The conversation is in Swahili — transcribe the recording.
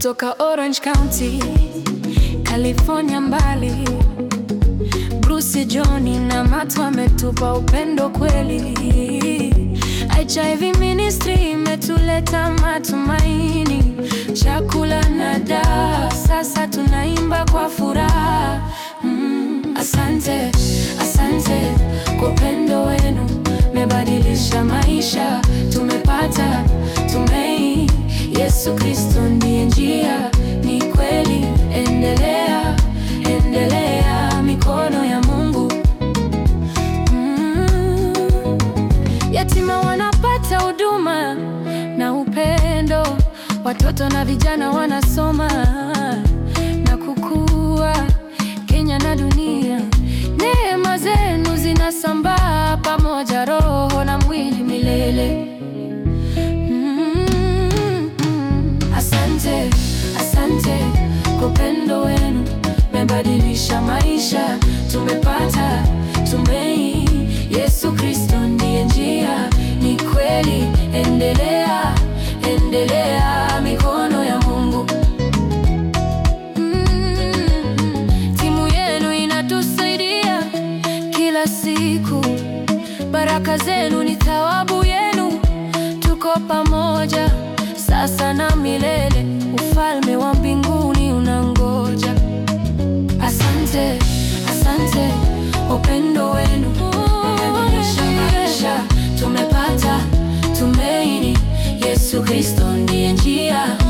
kutoka Orange County, California mbali. Bruce Johnny na Matt wametupa upendo kweli. HIV Ministry imetuleta matumaini, chakula na dawa, sasa tunaimba kwa furaha. Mm, asante, asante kwa upendo wenu, mebadilisha maisha, tumepata tumaini. Yesu Kristo ndiye njia, ni kweli. Endelea, endelea, mikono ya Mungu. Mm, yatima wanapata huduma na upendo, watoto na vijana wanasoma na kukua. Kenya na dunia, neema zenu zinasambaa pamoja, roho na mwili milele. Mm, Asante, asante kwa upendo wenu, mebadilisha maisha, tumepata tumaini. Yesu Kristo ndiye njia, ni kweli. Endelea, endelea, mikono ya Mungu. Mm, timu yenu inatusaidia kila siku, baraka zenu ni thawabu yenu, tuko pamoja sasa na milele, ufalme wa mbinguni unangoja. Asante, asante, upendo wenu umebadilisha maisha, tumepata tumaini. Yesu Kristo ndiye njia